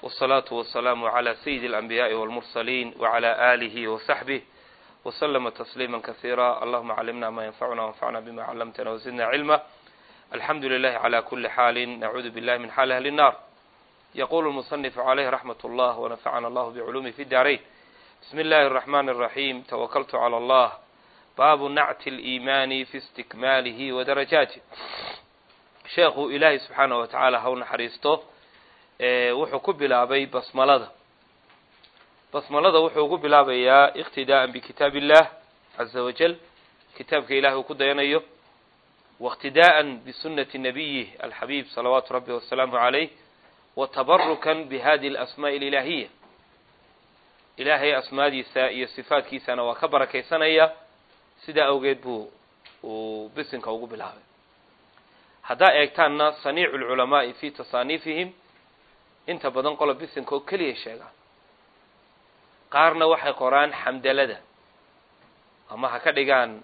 والصلاة والسلام على سيد الأنبياء والمرسلين وعلى آله وصحبه وسلم تسليما كثيرا اللهم علمنا ما ينفعنا وانفعنا بما علمتنا وزدنا علما الحمد لله على كل حال نعوذ بالله من حال أهل النار يقول المصنف عليه رحمة الله ونفعنا الله بعلومه في الدارين بسم الله الرحمن الرحيم توكلت على الله باب نعت الإيمان في استكماله ودرجاته sheekhu ilaahay subxaana wa tacaala ha u naxariisto wuxuu ku bilaabay basmalada basmalada wuxuu ku bilaabayaa iqtidaa'an bikitaab illah caza wajal kitaabka ilahay uu ku dayanayo wاqtidaa'an bisunati nabiyih alxabiib salawaatu rabbi wasalaamu calayh wa tabarukan bihadi alasmaaءi alilaahiya ilaahay asmaadiisa iyo sifaadkiisana waa ka barakaysanaya sidaa awgeed buu uu bisinka ugu bilaabay haddaa eegtaanna saniicu lculamaa'i fi tasaaniifihim inta badan qola bisinka oo keliya sheegaan qaarna waxay qoraan xamdalada ama ha ka dhigaan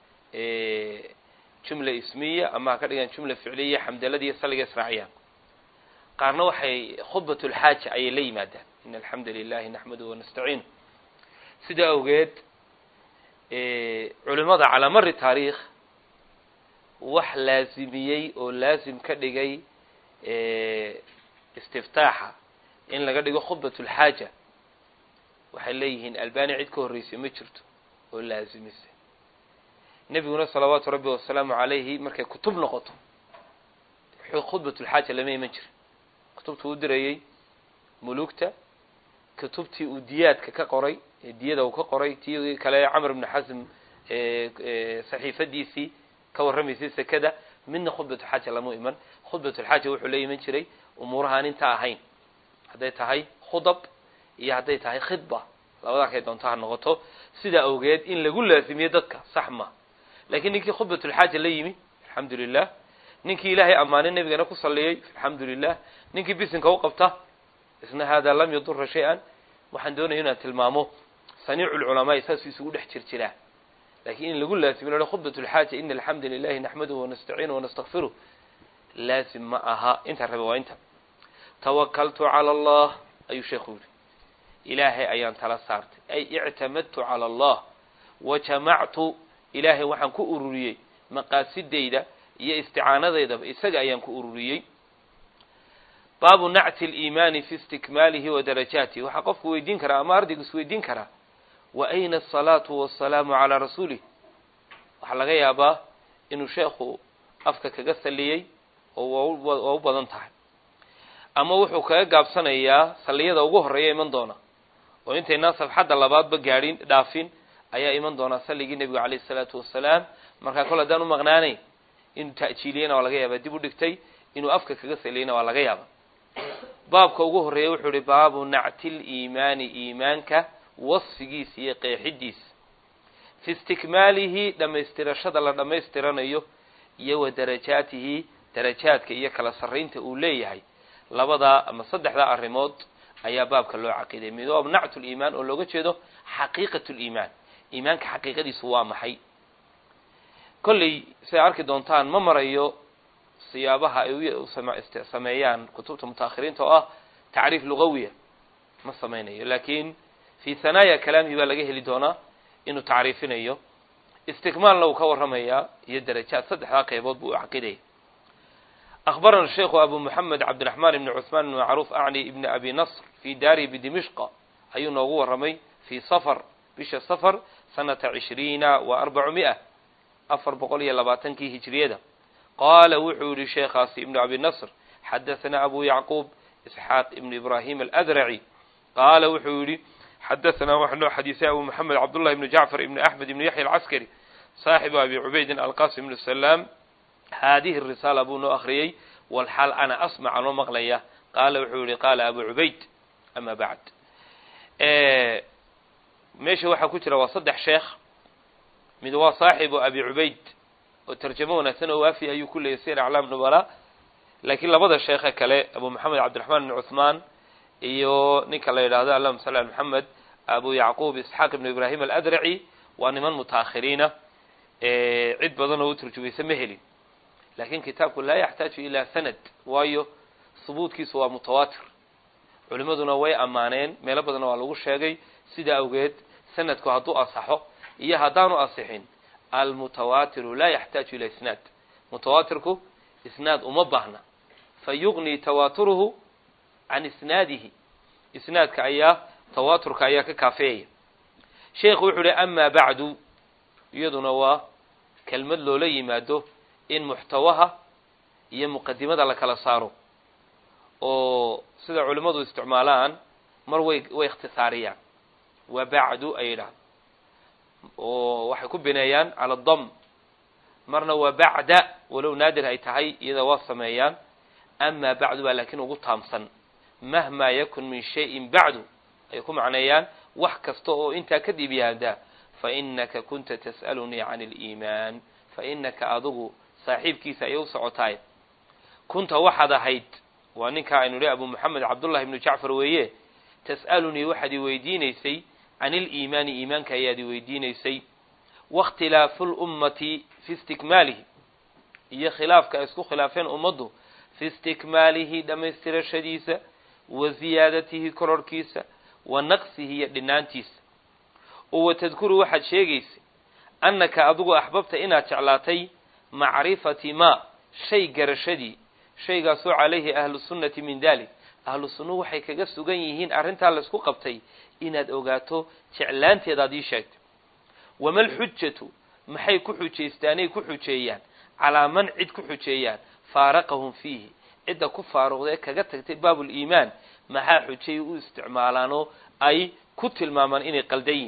jumla ismiya ama ha ka dhigaan jumla ficliya xamdaladiiyo salliga israaciyaan qaarna waxay khudbat lxaaja ayay la yimaadaan in alxamda lilahi naxmaduhu wanastaciinu sidaa awgeed culimada calaa mari taariikh wax laazimiyey oo laazim ka dhigay istiftaaxa in laga dhigo khudbat lxaaja waxay leeyihiin albani cid ka horreysay ma jirto oo laazimisay nebiguna salawaatu rabbi wasalaamu calayhi markay kutub noqoto khudbat lxaaja lama iman jirin kutubta uu dirayey mulugta kutubtii uu diyaadka ka qoray diyada uu ka qoray tii kale camr ibni xasm saxiifadiisii ka warramaysay sekada midna khudbatu xaaja lama iman khudbatulxaaja wuxuu la iman jiray umuurahaan inta ahayn hadday tahay khudab iyo hadday tahay khidba labadaa kay doonto ha noqoto sidaa awgeed in lagu laazimiyo dadka sax ma lakiin ninkii khudbatulxaaja la yimi alxamdu lilah ninkii ilaahay ammaanay nebigana ku salliyey alxamdu lilah ninkii bisinka u qabta isna hada lam yadura shay-an waxaan doonaya inaan tilmaamo saniicu lculamaai saasuu isugu dhex jir jiraa lakin in lagu laazimiyo khudbat lxaaja ina alxamda lilahi naxmaduhu wanastaciinuhu wanastakfiruh laazim ma aha intaan rabe waa inta tawakaltu cala allah ayuu sheekhu yihi ilaahay ayaan tala saartay ay ictamadtu cala allah wajamactu ilaahay waxaan ku ururiyey maqaasidayda iyo isticaanadeydaba isaga ayaan ku ururiyey baabu nacti liimaani fi istikmaalihi wa darajaatihi waxaa qofku weydiin karaa ama ardaygu is weydiin karaa wa ayna asalaatu wasalaamu calaa rasuulih waxaa laga yaabaa inuu sheekhu afka kaga saliyey oo waa u badan tahay ama wuxuu kaga gaabsanayaa salliyada ugu horreeya iman doona oo intaynaan safxadda labaadba gaadhin dhaafin ayaa iman doonaa salligii nebigu calayh isalaatu wasalaam markaa kol haddaan u maqnaanayn inuu ta'jiiliyena waa laga yaabaa dib u dhigtay inuu afka kaga saliyeyna waa laga yaabaa baabka ugu horreeya wuxuu ihi baabu nacti liimaani iimaanka wasfigiisa iyo qeexidiisa fi istikmaalihi dhammaystirashada la dhammaystiranayo iyo wa darajaatihi darajaadka iyo kala sarraynta uu leeyahay labadaa ama saddexdaa arrimood ayaa baabka loo caqiiday mid waa nactu liimaan oo looga jeedo xaqiiqat liimaan iimaanka xaqiiqadiisu waa maxay kolley siday arki doontaan ma marayo siyaabaha ay sameeyaan kutubta mutaakhiriinta oo ah tacriif lugawiya ma samaynayo lakin fi hanaaya kalaamihi baa laga heli doonaa inuu tacriifinayo istikmaalna uu ka warramayaa iyo darajaad saddexdaa qaybood buu u caqidaya أخبرنا الشيخ أبو محمد عبد الرحمن بن عثمان بن معروف أعني ابن أبي نصر في داري بدمشق أي نوغو رمي في صفر بش صفر سنة عشرين وأربعمائة أفر بقولي لباتنكي هجرية قال وحو لشيخ ابن أبي نصر حدثنا أبو يعقوب إسحاق ابن إبراهيم الأذرعي قال وحو حدثنا وحنا حديث أبو محمد عبد الله بن جعفر بن أحمد بن يحيى العسكري صاحب أبي عبيد القاسم بن السلام هذه الرسالة أبو أخريي والحال أنا أسمع أنه مغلية قال وحولي قال أبو عبيد أما بعد إيه ماشي waxa ku jira waa saddex sheekh mid waa saaxibu abi cubayd oo tarjamo wanaagsan oo waafi ayuu ku leeyay sir aclaam nubala laakiin labada sheekhe kale abu maxamed cabdiraxmaan ibn cuthmaan iyo ninka la yidhaahdo allahuma salli ala maxamed abu yacquub isxaaq ibnu ibraahim aladraci waa niman mutaakhiriina cid badan oo u turjumaysa ma helin lakin kitaabku laa yaxtaaju ilaa sanad waayo subuudkiisu waa mutawaatir culimmaduna way ammaaneen meelo badanna waa lagu sheegay sidaa awgeed sanadku hadduu asaxo iyo haddaanu asixin almutawaatiru laa yaxtaaju ila isnaad mutawaatirku isnaad uma baahna fa yugnii tawaaturuhu can isnaadihi isnaadka ayaa tawaaturka ayaa ka kaafeeyaya sheekhu wuxuu uhi amaa bacdu iyaduna waa kelmad loola yimaado in muxtawaha iyo muqadimada la kala saaro oo sida culimmadu isticmaalaan mar way way ikhtisaariyaan wa bacdu ay yidhaahdo oo waxay ku bineeyaan cala dam marna waa bacda walow naadir ay tahay iyada waa sameeyaan amaa bacdu baa laakiin ugu taamsan mahmaa yakun min shayin bacdu ay ku macneeyaan wax kasta oo intaa kadib yaada fa inaka kunta tas'alunii can aliimaan fa inaka adigu saaxiibkiisa ayay u socotaay kunta waxaad ahayd waa ninkaa aynu idhi abu moxamed cabdullahi ibnu jacfar weeye tas'alunii waxaad i weydiinaysay can iliimaani iimaanka ayaad i weydiinaysay waاkhtilaafu lummati fi istikmaalihi iyo khilaafka ay isku khilaafeen ummaddu fi istikmaalihi dhammaystirashadiisa wa ziyaadatihi kororhkiisa wa naqsihi iyo dhinaantiisa oo watadkuru waxaad sheegaysay annaka adigu axbabta inaad jeclaatay macrifati maa shay garashadii shaygaasoo calayhi ahlu sunnati min dalik ahlu sunnuhu waxay kaga sugan yihiin arrintaa laysku qabtay inaad ogaato jeclaanteedaad ii sheegtay wama alxujatu maxay ku xujaystaanay ku xujeeyaan calaa man cid ku xujeeyaan faaraqahum fiihi cidda ku faaruqdee kaga tagtay baabuliimaan maxaa xujay u isticmaalaanoo ay ku tilmaamaan inay qaldan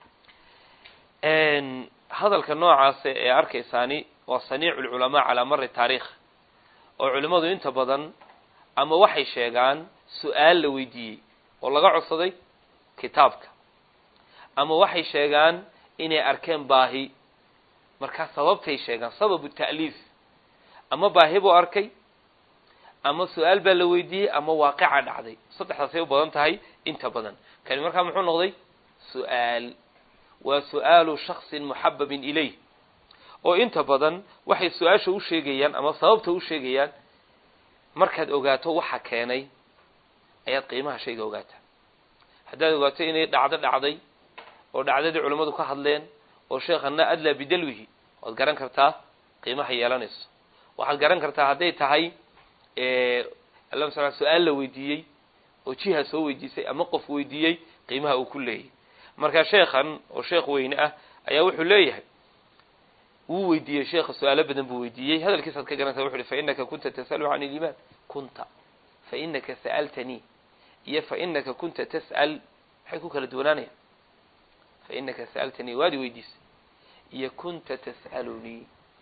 yihin hadalka noocaasa ee arkaysaani waa saniicu lculamaa calaa mari taariikh oo culimmadu inta badan ama waxay sheegaan su-aal la weydiiyey oo laga codsaday kitaabka ama waxay sheegaan inay arkeen baahi markaa sababtay sheegaan sababu ta'liif ama baahi buu arkay ama su-aal baa la weydiiyey ama waaqica dhacday saddexdaasay u badan tahay inta badan kani markaa muxuu noqday su-aal waa su-aalu shaksin muxababin ilayh oo inta badan waxay su-aasha u sheegayaan ama sababta u sheegayaan markaad ogaato waxa keenay ayaad qiimaha shayga ogaataa haddaad ogaato inay dhacdo dhacday oo dhacdadii culimmadu ka hadleen oo sheekhana adlaa bidalwihi waad garan kartaa qiimaha yeelanayso waxaad garan kartaa hadday tahay alla sala su-aal la weydiiyey oo jiha soo weydiisay ama qof weydiiyey qiimaha uu ku leeyahy marka sheekhan oo sheekh weyne ah ayaa wuxuu leeyahay wuu weydiiyey sheekha su-aalo badan buu weydiiyey hadalkiisaad ka garanaysa wuxu uhi fa inaka kunta tas'alu can ilimaan kunta fa inaka sa'altanii iyo fa inaka kunta tas'al maxay ku kala duwanaanayaan fa inaka sa'altanii waad i weydiisay iyo kunta tas'alunii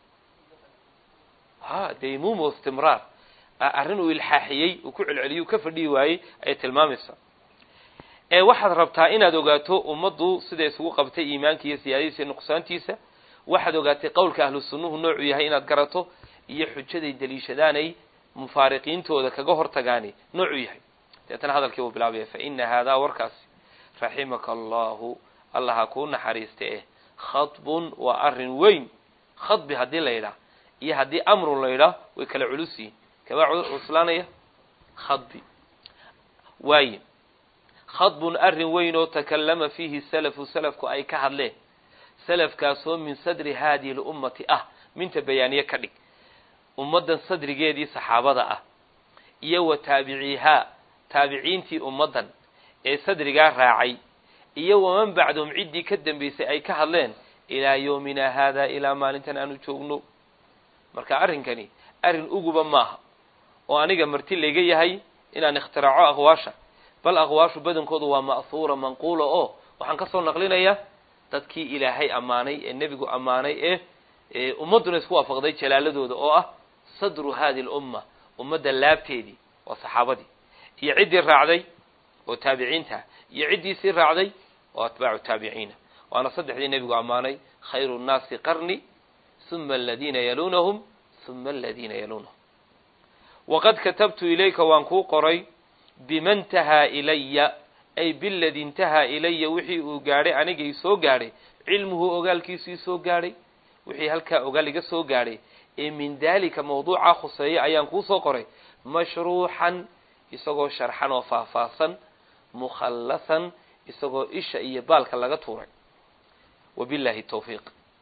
ha daymuumo istimraar arrin uu ilxaaxiyey uu ku celceliyey uu ka fadhihi waayey ayay tilmaamaysaa ee waxaad rabtaa inaad ogaato ummaddu siday isugu qabtay iimaanka iyo siyaadadiisa iyo nuqsaantiisa waxaad ogaatay qowlka ahlu sunnuhu noocuu yahay inaad garato iyo xujaday daliishadaanay mufaariqiintooda kaga hortagaani noocuu yahay deetana hadalkii buu bilaabaya fa ina haadaa warkaasi raximaka allahu allah ha kuu naxariista eh khadbun waa arrin weyn khadbi haddii la yidhaah iyo haddii amrun la yidhaah way kala culus yihin kabaa cuslaanaya khadbi waaye khadbun arrin weyn oo takallama fiihi salafu salafku ay ka hadleen salafkaasoo min sadri haadihi lummati ah minta bayaaniye ka dhig ummaddan sadrigeedii saxaabada ah iyo wa taabiciihaa taabiciintii ummaddan ee sadrigaa raacay iyo waman bacdahum ciddii ka dambaysay ay ka hadleen ilaa yowmina haadaa ilaa maalintan aanu joogno marka arrinkani arrin uguba maaha oo aniga marti layga yahay inaan ikhtiraco aqwaasha bal aqwaashu badankoodu waa ma'huura manquula oo waxaan ka soo naqlinayaa dadkii ilaahay ammaanay ee nebigu ammaanay ee ummadduna isku waafaqday jalaaladooda oo ah sadru hadi lumma ummadda laabteedii waa saxaabadii iyo ciddii raacday oo taabiciinta iyo ciddii sii raacday oo atbaacu taabiciina waana saddexdii nebigu ammaanay khayru nnaasi qarni uma aladiina yaluunahum uma aladiina yaluunahum waqad katabtu ilayka waan kuu qoray bima ntahaa ilaya ay biladi intahaa ilaya wixii uu gaadhay anigay soo gaadhay cilmuhu ogaalkiisii soo gaadhay wixii halkaa ogaal iga soo gaadhay ee min daalika mawduucaa khuseeya ayaan kuu soo qoray mashruuxan isagoo sharxan oo faahfaahsan mukhallasan isagoo isha iyo baalka laga tuuray wabillahi tawfiiq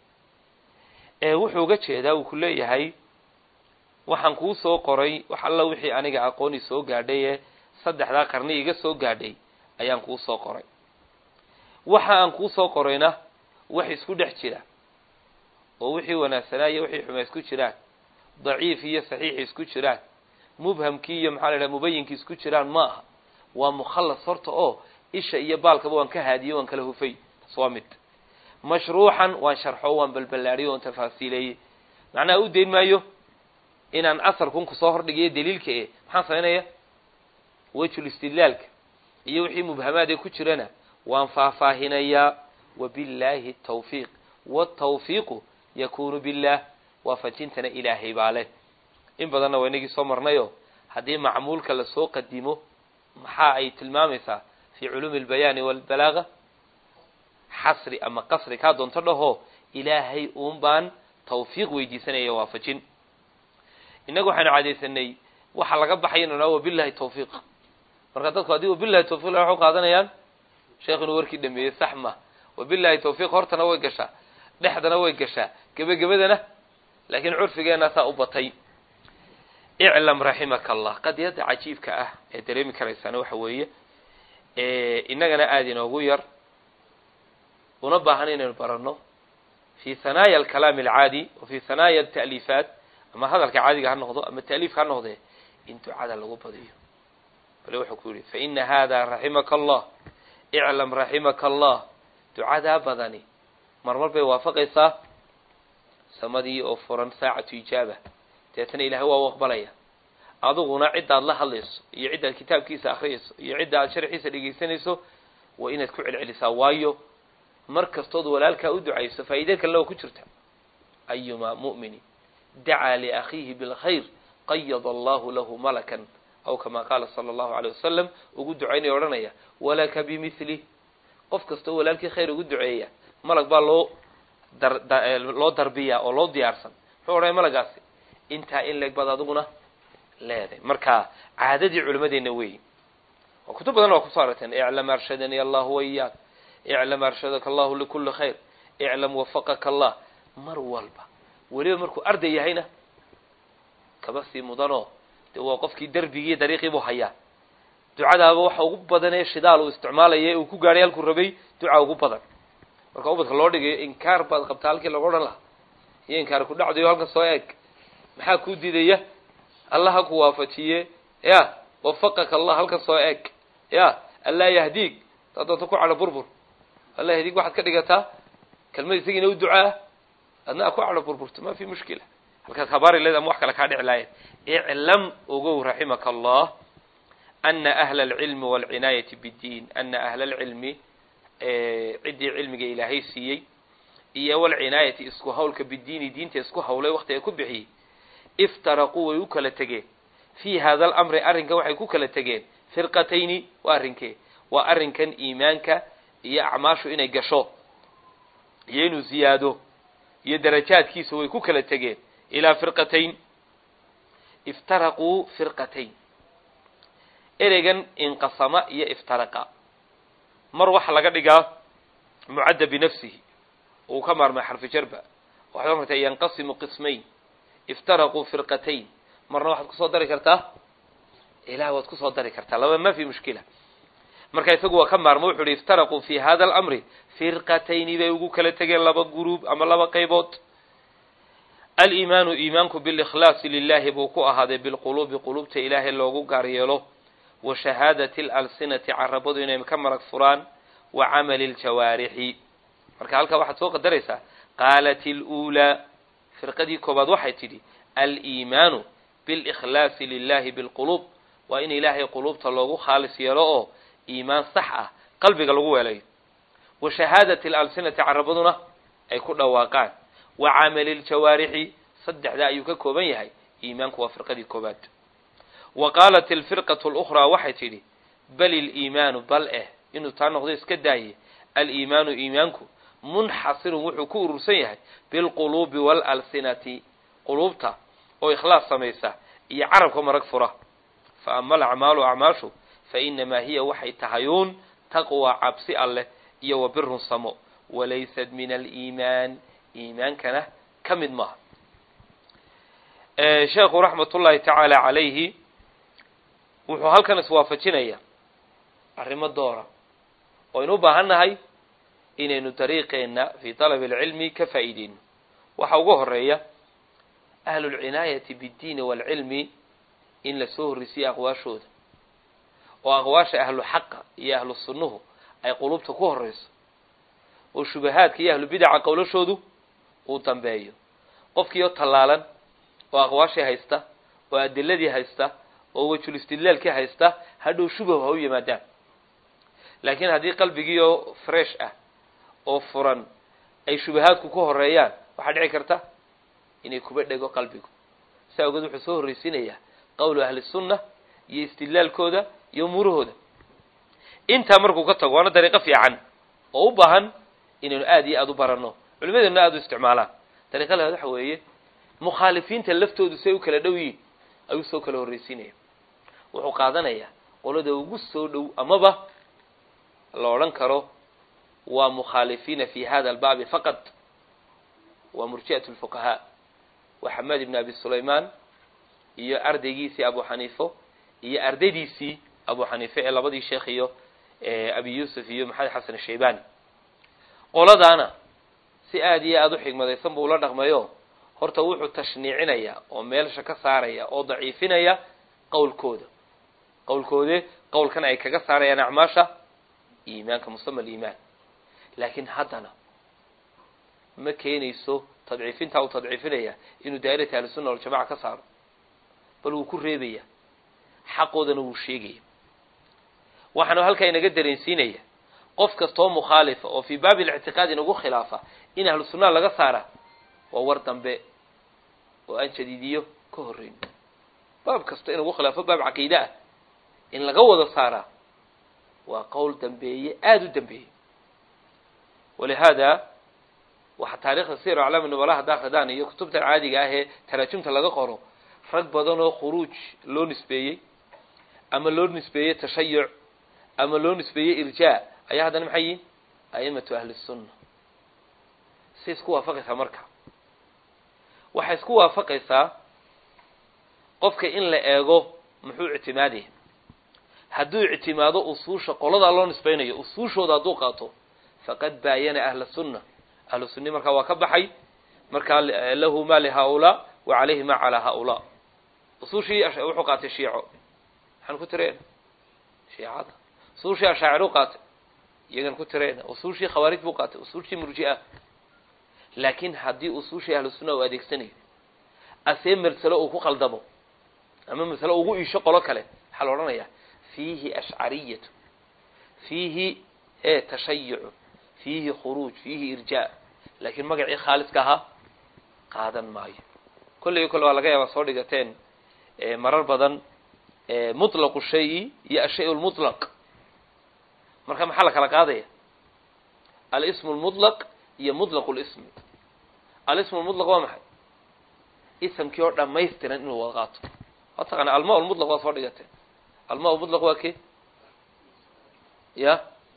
ee wuxuu uga jeedaa uu ku leeyahay waxaan kuu soo qoray wax alla wixii aniga aqooni soo gaadhay ee saddexdaa qarni iga soo gaadhay ayaan kuu soo qoray waxa aan kuu soo qorayna wax isku dhex jira oo wixii wanaagsanaa iyo wixii xumaa isku jiraan daciif iyo saxiix isku jiraan mubhamkii iyo maxaa la idhaha mubayinkii isku jiraan ma aha waa mukhallas horta oo isha iyo baalkaba waan ka haadiyey waan kala hufay taas waa mid mashruuxan waan sharxo waan balballaadhiyo waan tafaasiileeyey macnaha u dayn maayo inaan asalkun kusoo hordhigayo daliilka e maxaan samaynaya wejul istidlaalka iyo wixii mubhamaad ee ku jirana waan faahfaahinayaa wabillaahi tawfiiq watawfiiqu yakunu billah waafajintana ilaahay baa leh in badanna waa inagii soo marnayo haddii macmuulka lasoo qadimo maxaa ay tilmaamaysaa fi culuumi albayaani walbalaaga xasri ama qasri kaa doonto dhaho ilaahay uun baan tawfiiq weydiisanaya waafajin innagu waxaynu cadaysanay waxa laga baxay inu naa wabillahi tawfiiq marka dadku haddii wabillahi tawfiq waxu qaadanayaan sheekh inuu warkii dhameeyey sax ma wabillahi tawfiiq hortana way gashaa dhexdana way gashaa gebagabadana laakiin curfigeenna saa u batay iclam raximaka allah qadiyadda cajiibka ah ee dareemi karaysaana waxa weeye innagana aada inoogu yar una baahan inaynu baranno fi hanaaya alkalaami alcaadi wa fi hanaaya alta'liifaat ama hadalka caadiga ha noqdo ama ta'liifka ha noqdee in ducada lagu badiyo bale wuxuu ku yihi faina hada raximaka allah iclam raximaka allah ducadaa badani marmar bay waafaqaysaa samadii oo furan saacatu ijaaba deetana ilahay waa u aqbalaya adiguna ciddaad la hadlayso iyo ciddaad kitaabkiisa akhriyayso iyo cidda aad sharxiisa dhegaysanayso waa inaad ku celcelisaa waayo mar kastood walaalkaa u ducayso faa'iide kalena waa ku jirta ayumaa mu'mini dacaa liakhiihi bilkhayr qayada allahu lahu malakan aw kama qaala sala allahu aleyh wasalam ugu ducaynaya odhanaya walaka bimithli qof kastoo walaalkii khayr ugu duceeya malag baa loo dar loo darbiyaa oo loo diyaarsan muxuu odhanaya malagaasi intaa in leeg baad adiguna leedahay marka caadadii culimadeenna weeyi waa kutub badan waa kusoo aragteen iclam arshadani allahu waiyaak iclam arshadaka allahu likuli khayr iclam wafaqaka allah mar walba weliba markuu arday yahayna kaba sii mudanoo de waa qofkii derbigii dariiqii buu hayaa ducadaaba waxa ugu badan ee shidaal uu isticmaalaya uu ku gaadhay halkuu rabay duca ugu badan marka ubadka loo dhigayo inkaar baad qabtaa halkii lagu odhan lahaa iyo inkaar ku dhacdayo halka soo eeg maxaa kuu diidaya allah ha ku waafajiye ya wafaqaka allah halka soo eeg ya allaa yahdiig taa doonta ku cadho burbur allah yahdiig waxaad ka dhigataa kelmad isagiina u ducaa adna a ku cadho burburto ma fi mushkila halkaad habaari leed ama wax kale kaa dhici lahayen iclam ogow raximaka allah ana ahla alcilmi walcinaayati biddiin ana ahla alcilmi ciddii cilmiga ilaahay siiyey iyo walcinaayati isku hawlka bidiini diinta isku hawlay waktiga ku bixiyey iftaraquu way u kala tegeen fii hada alamri arrinkan waxay ku kala tegeen firqatayni waa arrinkee waa arrinkan iimaanka iyo acmaashu inay gasho iyo inuu ziyaado iyo darajaadkiisa way ku kala tegeen ilaa firqatayn iftaraquu firqatayn ereygan inqasama iyo iftaraqa mar waxa laga dhigaa mucadda binafsihi uu ka maarmay xarfi jarba waxaad martaa yanqasimu qismayn iftaraquu firqatayn marna waxaad kusoo dari kartaa ilaah waad kusoo dari kartaa laba ma fi mushkila marka isagu waa ka maarmo wuxu uhi iftaraquu fi hada alamri firqatayni bay ugu kala tegeen laba guruub ama laba qaybood aliimaanu iimaanku bilikhlaasi lilahi buu ku ahaaday bilquluubi quluubta ilaahay loogu gaar yeelo wa shahaadati alalsinati carabadu inay ka marag furaan wa camali ljawaarixi marka halkaa waxaad soo qadaraysaa qaalat iluulaa firqadii koobaad waxay tidhi aliimaanu bilikhlaasi lilahi bilquluub waa in ilaahay quluubta loogu khaalis yeelo oo iimaan sax ah qalbiga lagu weelayo wa shahaadati alalsinati carabaduna ay ku dhawaaqaan wa camali ljawaarixi saddexdaa ayuu ka kooban yahay iimaanku waa firqadii koobaad wa qaalat alfirqatu lukhraa waxay tidhi bal iliimaanu bal eh inuu taa noqdo iska daaye aliimaanu iimaanku munxasirun wuxuu ku urursan yahay bilquluubi waalalsinati quluubta oo ikhlaas samaysa iyo carabka marag fura fa ama alacmaalu acmaashu fa inamaa hiya waxay tahayuun taqwa cabsi alleh iyo wa birun samo walaysat min aliimaan iimaankana ka mid maaha sheekhu raxmat ullaahi tacaala calayhi wuxuu halkan iswaafajinaya arrimo doora oynu u baahan nahay inaynu dariiqeenna fii talabi alcilmi ka faa'iideyno waxa ugu horeeya ahlulcinaayati biddiini waalcilmi in la soo horrisiyo aqwaashooda oo aqwaasha ahlu xaqa iyo ahlu sunnuhu ay qulubta ku horreyso oo shubahaadka iyo ahlu bidaca qowlashoodu uu dambeeyo qofkii oo tallaalan oo aqwaashii haysta oo adiladii haysta oo wejul istidlaalkii haysta hadhow shubah ha u yimaadaan laakiin haddii qalbigii oo fresh ah oo furan ay shubahaadku ku horeeyaan waxaa dhici karta inay kuba dhego qalbigu saa ogeed wuxuu soo horreysiinayaa qowlu ahli sunna iyo istidlaalkooda iyo umuurahooda intaa markuu ka tago waana dariiqo fiican oo u baahan inaynu aada iyo aada u baranno culimadeeduna aada u isticmaalaan dariiqa labaad waxa weeye mukhaalifiinta laftoodu say u kala dhow yihin ayuu soo kala horreysiinaya wuxuu qaadanayaa qolada ugu soo dhow amaba la odhan karo waa mukhaalifiina fi hada albaabi faqad waa murji'at lfuqahaa waa xamaad ibn abi sulaymaan iyo ardaygiisii abu xaniifo iyo ardaydiisii abu xaniife ee labadii sheekh iyo abi yuusuf iyo maxamed xasan ashaybani qoladaana si aada iyo aada u xigmadaysan buu ula dhaqmayo horta wuxuu tashniicinayaa oo meelsha ka saaraya oo daciifinaya qowlkooda qowlkoode qowlkan ay kaga saarayaan acmaasha iimaanka musama aliimaan laakiin haddana ma keenayso tadciifintaa uu tadciifinaya inuu daa'irata ahlisunna waljamaca ka saaro bal wuu ku reebaya xaqoodana wuu sheegaya waxaanu halkaa inaga dareensiinaya qof kastoo mukhaalifa oo fii baabi lictiqaad inagu khilaafa in ahlu sunnaha laga saara waa war dambe oo aan jadiidiyo ka horreyn baab kasto inagu khilaafo baab caqiide ah in laga wada saaraa waa qowl dambeeye aada u dambeeye walihaada waxaa taarikhda sir aclaami nubala haddaa khidaan iyo kutubta caadiga ah ee taraajumta laga qoro rag badan oo khuruuj loo nisbeeyey ama loo nisbeeyey tashayuc ama loo nisbeeyey irjaa ayaa haddana maxay yihin a'imatu ahli sunna si isku waafaqaysaa marka waxay isku waafaqaysaa qofka in la eego muxuu ictimaadaya hadduu ictimaado usuusha qoladaa loo nisbaynayo usuushooda hadduu qaato faqad baayana ahla sunna ahlu sunni markaa waa ka baxay markaa lahu ma lihaulaa wa calayhi ma calaa haulaa usuushii wuxuu qaatay shiico maxaan ku tireen shiicada usuushii ashaacir u qaatay iyagan ku tireen usuushii khawaarij buu qaatay usuushii murji'a laakiin haddii usuushii ahlu sunna uu adeegsanayo asee masalo uu ku qaldamo ama masalo ugu iisho qolo kale waxaa la odhanayaa fiihi ashcariyatu fiihi e tashayucu fiihi khuruuj fiihi irjaa laakiin magacii khaaliska ahaa qaadan maayo kolley kole waa laga yaabaa soo dhigateen marar badan mutlaqu shayi iyo ashay lmutlaq marka maxaa la kala qaadaya alismu lmutlaq iyo mutlaqu lismi alismu lmutlaq waa maxay isamkii oo dhamaystiran inuu wada qaato waa taqaana alma lmutlaq waa soo dhigateen alma mutlaq waa ke ya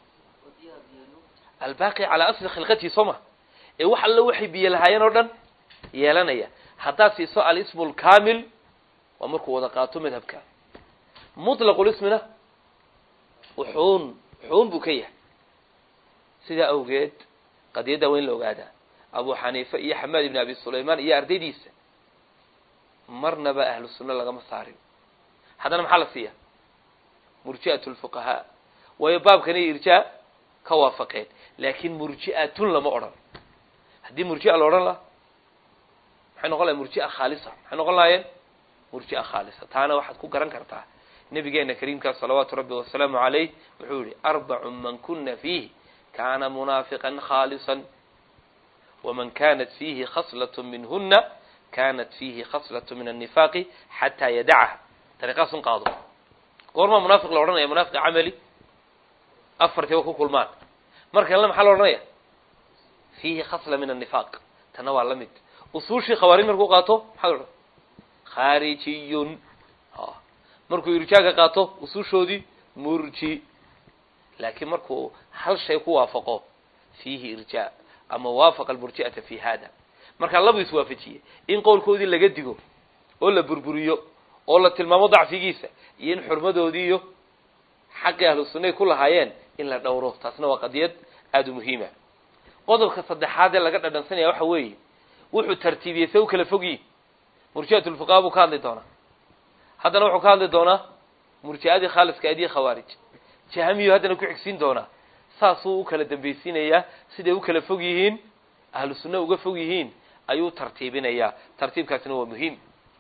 albaqi calaa asli khilqatihi soo ma ee wax alla waxay biyo lahaayeen oo dhan yeelanaya haddaad siiso alismu lkamil waa markuu wada qaato madhabka mutlaqlismina wuxuun wuxuun buu ka yahay sidaa awgeed qadiyadda waa in la ogaadaa abu xaniife iyo xamaad ibn abi sulaymaan iyo ardaydiisa marnaba ahlu sunna lagama saarin haddana maxaa la siiya murji'at lfuqahaa waayo baabkani irjaa ka waafaqeen laakin murji'atun lama odhan haddii murji'a la odhan laha maxay noqon lahay murji'a khaalisa maxay noqon lahaayeen murji'a khaalisa taana waxaad ku garan kartaa nabigeena kariimkaa salawaatu rabbi wasalaamu calayh wuxuu yihi arbacu man kuna fiihi kaana munaafiqan khaalisan waman kanat fiihi khaslat minhuna kanat fiihi khaslat min annifaaqi xataa yadacaha dariiqaasun qaado goormaa munaafiq la odhanaya munaafiq camali afartiiba ku kulmaan marka kalena maxaa la odhanaya fiihi khasla min annifaaq tana waa la mid usuushii khawaarij markuu qaato maxaa la odhan khaarijiyun markuu irjaaga qaato usushoodii murji laakiin markuu hal shay ku waafaqo fiihi irjaa ama waafaqa almurji'ata fi hada markaa labu iswaafajiyey in qowlkoodii laga digo oo la burburiyo oo la tilmaamo dacfigiisa iyo in xurmadoodii iyo xaqii ahlu sunnay ku lahaayeen in la dhowro taasna waa qadiyad aada u muhiima qodobka saddexaad ee laga dhadhansanaya waxa weeye wuxuu tartiibiyey se u kala fogyihin murji'at lfuqaha buu ka hadli doonaa haddana wuxuu ka hadli doonaa murji'adii khaaliska aydii khawaarij jahamiyu haddana ku xigsiin doonaa saasuu u kala dambaysiinayaa siday u kala fog yihiin ahlu sunna uga fog yihiin ayuu tartiibinayaa tartiibkaasina waa muhiim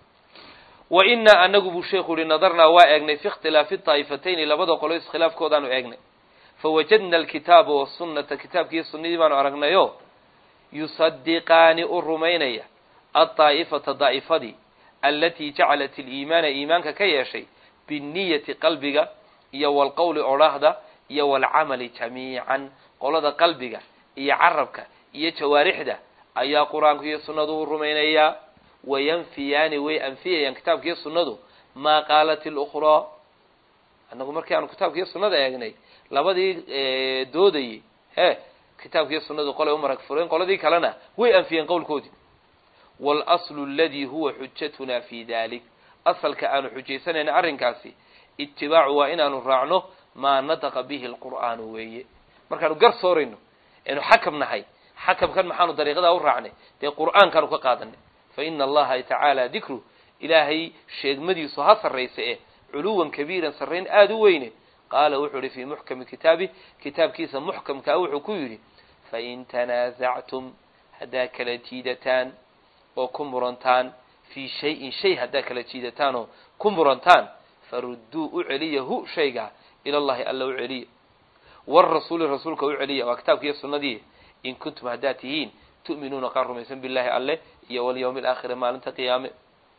wa inaa anagu buu sheekhu yihi nadarnaa waa eegnay fi ikhtilaafi daa'ifatayni labada qolo iskhilaafkoodaanu eegnay fawajadna alkitaaba wasunata kitaabkiiyo sunnadii baanu aragnayo yusadiqaani u rumaynaya addaa'ifata daa'ifadii alatii jacalat iliimaana iimaanka ka yeeshay binniyati qalbiga iyo walqowli odhaahda iyo walcamali jamiican qolada qalbiga iyo carabka iyo jawaarixda ayaa qur-aanku iyo sunnadu u rumaynayaa wayanfiyaani way anfiyayaan kitaabkiiyo sunnadu maa qaalat ilukhraa annagu markii aanu kitaabkiiyo sunnada eegnay labadii doodayey he kitaabkiiyo sunnadu qolay u marag fureen qoladii kalena way anfiyeen qowlkoodii waalaslu aladii huwa xujatuna fi dalik asalka aanu xujaysanayna arrinkaasi itibaacu waa inaanu raacno maa nataqa bihi alqur'aanu weeye markaanu gar soorayno eenu xakam nahay xakamkan maxaanu dariiqadaa u raacnay dee qur'aankaanu ka qaadanay fa ina allaha tacaala dikru ilaahay sheegmadiisu ha sarraysa eh culuwan kabiiran sarrayn aada u weyne qaala wuxuu ihi fii muxkami kitaabi kitaabkiisa muxkamkaa wuxuu ku yidhi fain tanaasactum haddaa kala jiidataan oo ku murantaan fii shayin shay haddaa kala jiidataan oo ku murantaan farudduu u celiya hu shayga ila llahi alla u celiya warasuuli rasuulka u celiya waa kitaabkiiyo sunnadii in kuntum haddaad tihiin tu'minuuna qaar rumaysan billahi alle iyo walyawmi alaakhiri maalinta qiyaame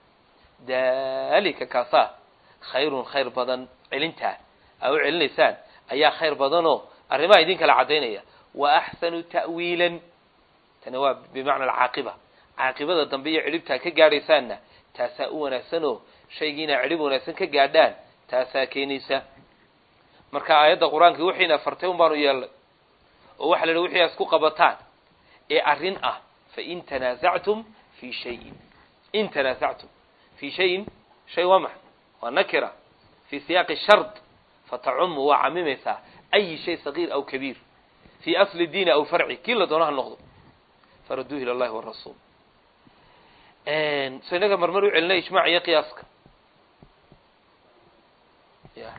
dalika kaasaa khayrun khayr badan celintaa aa u celinaysaan ayaa khayr badanoo arrimaha idin kala caddaynaya wa axsanu ta'wiilan tani waa bimacna alcaaqiba caaqibada dambe iyo cidhibtaa ka gaadhaysaanna taasaa u wanaagsanoo shaygii inaa cidhib wanaagsan ka gaadhaan taasaa keenaysa marka aayadda qur-aankii wixiina fartay un baanu yeelnay oo waxa la yidhi wixii isku qabataan ee arrin ah fain tanaasactum fi shayin in tanaasactum fi shayin shay waa maxa waa nakira fi siyaaqi shard fatacumu waa camimaysaa ayi shay sagiir aw kabiir fi asli diini aw farci kii la doono ha noqdo faraduu ila llahi warasuul so inaga marmar u celinay ijmaac iyo qiyaaska ya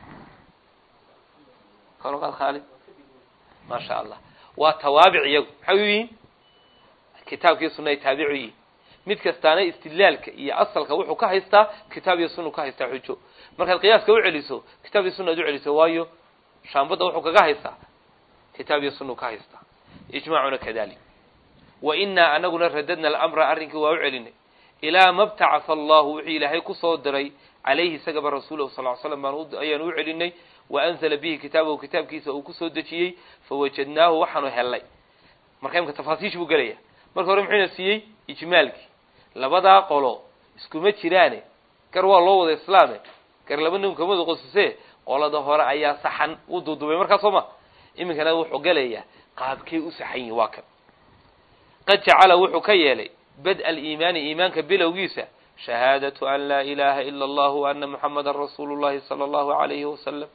kaloqaad khaalid ma sha allah waa tawaabic iyagu maxay u yihiin kitaabkii sunna ay taabicu yihiin mid kastaana istidlaalka iyo asalka wuxuu ka haystaa kitaab iyo sunnu ka haystaa xujo markaad qiyaaska u celiso kitaab iyo sunna ad u celiso waayo shaambadda wuxuu kaga haystaa kitaab iyo sunnu ka haystaa ijmaacuna kadalik wa inaa anaguna radadna alamra arrinkii waa u celinay ilaa ma btacasa allahu wuxuu ilaahay kusoo diray calayhi isagaba rasuulahu sal l slam baan ayaanu u celinay wa anzala bihi kitaabahu kitaabkiisa uu kusoo dejiyey fawajadnaahu waxaanu hellay marka imka tafaasiish buu gelaya marka hore muxuuna siiyey ijmaalkii labadaa qolo iskuma jiraane gar waa loo wada islaame gar laba nin kamada qosuse qolada hore ayaa saxan u duudubay markaa soo ma iminkana wuxuu gelayaa qaabkay u saxan yihin waa kan qad jacala wuxuu ka yeelay bad aliimaani iimaanka bilowgiisa shahaadatu an laa ilaha ila allahu wa ana muxamadan rasuulu llahi sala allahu alayhi wasalam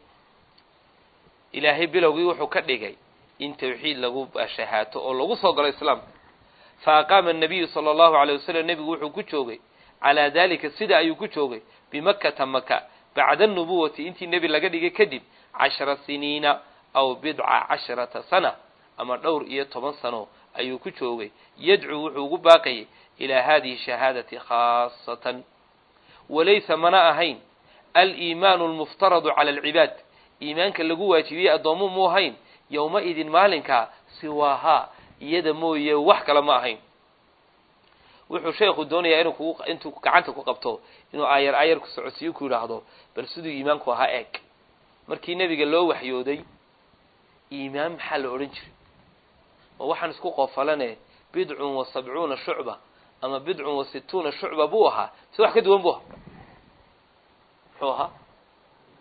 ilaahay bilowgii wuxuu ka dhigay in tawxiid lagu shahaato oo lagu soo galo islaamka fa aqaama annabiyu sala allahu alayh wasalam nebigu wuxuu ku joogay calaa dalika sida ayuu ku joogay bimakkata maka bacda anubuwati intii nebi laga dhigay kadib cashara siniina aw bidca casharata sana ama dhowr iyo toban sano ayuu ku joogay yadcuu wuxuu ugu baaqayay ilaa hadihi shahaadati khaasatan walaysa mana ahayn aliimaanu almuftaradu cala alcibaad iimaanka lagu waajibiyey addoomo mu ahayn yowma idin maalinkaa siwaahaa iyada mooye wax kale ma ahayn wuxuu sheekhu doonayaa inuu ku intuu gacanta ku qabto inuu aayar aayar ku socodsiyo ku yidhaahdo bal siduu iimaanku ahaa eeg markii nebiga loo waxyooday iimaan maxaa la odhan jiray oo waxaan isku qofalane bidcun wa sabcuuna shucba ama bidcun wa situuna shucba buu ahaa si wax ka duwan buu ahaa muxuu ahaa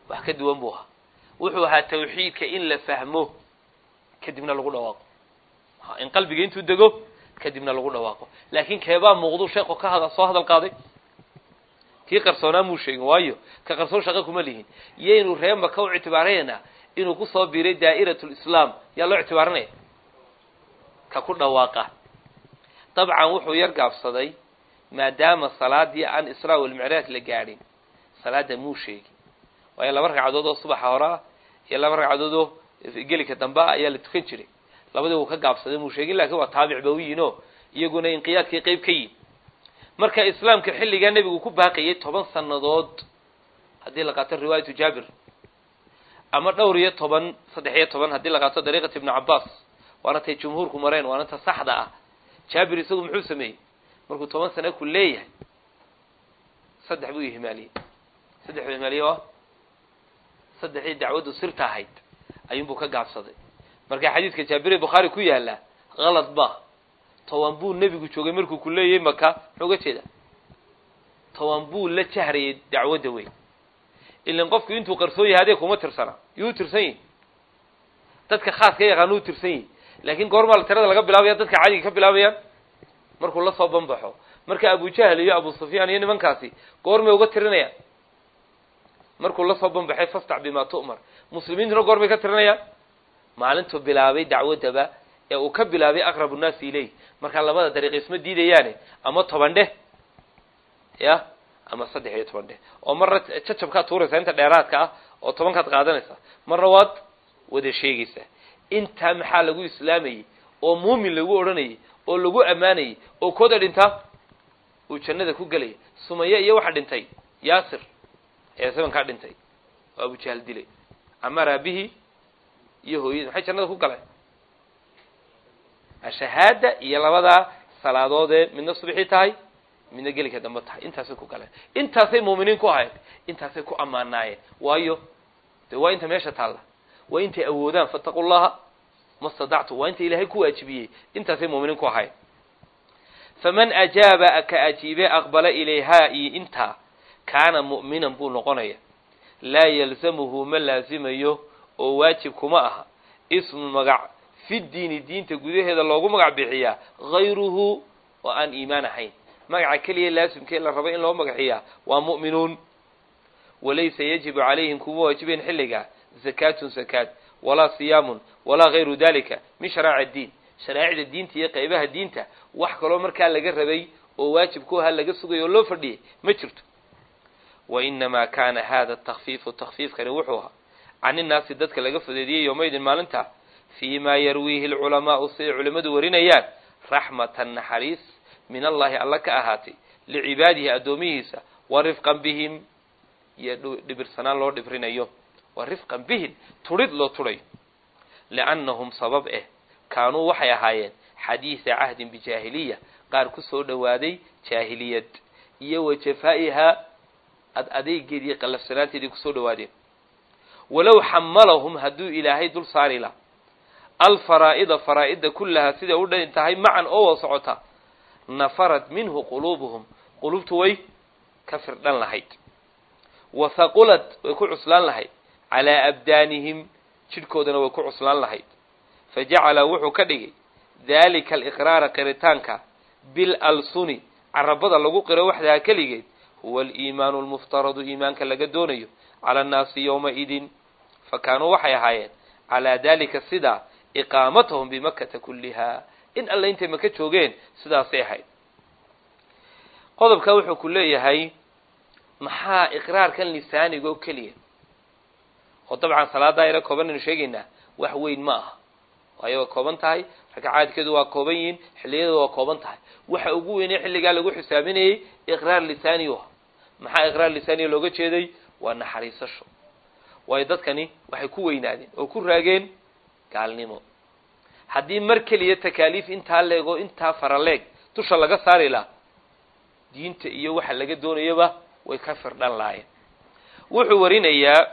wax ka duwan buu ahaa wuxuu ahaa tawxiidka in la fahmo kadibna lagu dhawaaqo in qalbiga intuu dego kadibna lagu dhawaaqo laakiin keebaa muuqdu sheekhu ka hada soo hadal qaaday kii qarsoonaa muu sheegin waayo ka qarsoon shaqo kuma lihin yaynu ree maka u ictibaaraynaa inuu kusoo biiray daa'iratu lislaam yaa loo ictibaaranaya ka ku dhawaaqa dabcan wuxuu yar gaabsaday maadaama salaadii aan israa walmicraaj la gaadhin salaada muu sheegin waayo laba ragcadood oo subaxa hore ah iyo laba ragcadood oo gelika dambe ah ayaa la tukan jiray labadii wuu ka gaabsaday muu sheegin lakiin waa taabic ba u yihin oo iyaguna inqiyaadkay qeyb ka yihin marka islaamka xilligaa nebigu ku baaqayay toban sannadood haddii la qaato riwaayatu jaabir ama dhowr iyo toban saddex iyo toban haddii la qaato dariiqat ibnu cabbaas waana tay jumhuurku mareen waana ta saxda ah jaabir isagu muxuu sameeyey markuu toban sano ku leeyahay saddex buu ihmaaliyey saddex buu ihmaaliyey oo saddexdii dacwaddu sirta ahayd ayuunbuu ka gaabsaday marka xadiidka jaabire bukhaari ku yaala kalad ba toban buu nebigu joogay markuu ku leeyahay maka muxuu uga jeeda toban buu la jahrayay dacwadda weyn ilan qofku intuu qarsoon yahay adee kuma tirsana yuu tirsan yihi dadka khaaska yaqaana u tirsan yihi laakiin goormaa la tirada laga bilaabaya dadka cadiga ka bilaabayaan markuu la soo banbaxo marka abujahl iyo abu sufyaan iyo nimankaasi goormay uga tirinayaan markuu la soo banbaxay fastac bima tu'mar muslimiintuna goormay ka tirinayaan maalintuu bilaabay dacwaddaba ee uu ka bilaabay aqrabu nnaasi ileyh markaa labada dariiq isma diidayaane ama toban dheh ya ama saddex iyo toban dheh oo marna jacabkaad tuuraysaa inta dheeraadka ah oo tobankaad qaadanaysaa marna waad wada sheegaysaa intaa maxaa lagu islaamayey oo muumin lagu odhanayay oo lagu ammaanayay oo kooda dhintaa uu jannada ku gelaya sumaya iyo waxa dhintay yaasir ee sabankaa dhintay oo abujahl dilay amaar aabihii iyo hooyadii maxay jannada ku galeen ashahaada iyo labadaa salaadoodee midna subxii tahay midna gelika dambe tahay intaasay ku galeen intaasay muuminiin ku ahayd intaasay ku ammaanaayeen waayo de waa inta meesha taalla waa intay awoodaan fattaqu llaha ma stadactu waa inta ilaahay ku waajibiyey intaasay muuminiin ku ahayd faman ajaaba ka ajiibe aqbala ilayhaa iyo intaa kaana mu'minan buu noqonaya laa yalzamuhu ma laazimayo oo waajib kuma aha ismu magac fi diini diinta gudaheeda loogu magac bixiyaa hayruhu oo aan iimaan ahayn magaca keliya laasimkee la rabo in loo magaxiyaa waa mu'minuun walaysa yajibu calayhim kuma waajibayn xilligaa zakaatun zakaat walaa siyaamun walaa hayru dalika min sharaaci diin sharaa'icda diinta iyo qaybaha diinta wax kaloo markaa laga rabay oo waajib ku ahaa laga sugayo oo loo fadhiyay ma jirto wa inamaa kaana hada takfiifu takfiifkani wuxuu ahaa can innaasi dadka laga fudeediyey yowmaydin maalinta fii maa yarwiihi alculamaau siday culimmadu warinayaan raxmatan naxariis min allahi alla ka ahaatay licibaadihi addoomihiisa wa rifqan bihim iyo dhibirsanaan loo dhibrinayo wa rifqan bihim tudhid loo tudhayo liannahum sabab eh kaanuu waxay ahaayeen xadiisa cahdin bijaahiliya qaar ku soo dhowaaday jaahiliyad iyo wa jafaa'ihaa ad adeygeedii qallafsanaanteedii kusoo dhawaadeen walow xamalahum hadduu ilaahay dul saari laha alfaraa'ida faraa'ida kullahaa siday u dhan tahay macan oo wada socota nafarad minhu quluubuhum qulubtu way ka firdhan lahayd wa haqulad way ku cuslaan lahayd calaa abdaanihim jidhkoodana way ku cuslaan lahayd fa jacala wuxuu ka dhigay daalika aliqraara qiritaanka bil alsuni carabada lagu qiro waxdaha keligeed huwa aliimaanu almuftaradu iimaanka laga doonayo cala annaasi yowmaidin fa kaanuu waxay ahaayeen calaa dalika sidaa iqaamatahum bimakata kulliha in alle intay maka joogeen sidaasay ahayd qodobka wuxuu ku leeyahay maxaa iqraarkan lisaaniga oo keliya oo dabcan salaadaa yaro kooban aynu sheegaynaa wax weyn ma aha waayo waa kooban tahay ragcaadkeedu waa kooban yihiin xilliyadu waa kooban tahay waxa ugu weynee xilligaa lagu xisaabinayay iqraar lisaani u ah maxaa iqraar lisaaniga looga jeeday waa naxariisasho waayo dadkani waxay ku weynaadeen oo ku raageen gaalnimo haddii mar keliya takaaliif intaa leego intaa faraleeg dusha laga saari laha diinta iyo waxa laga doonayaba way ka firdhan lahaayeen wuxuu warinayaa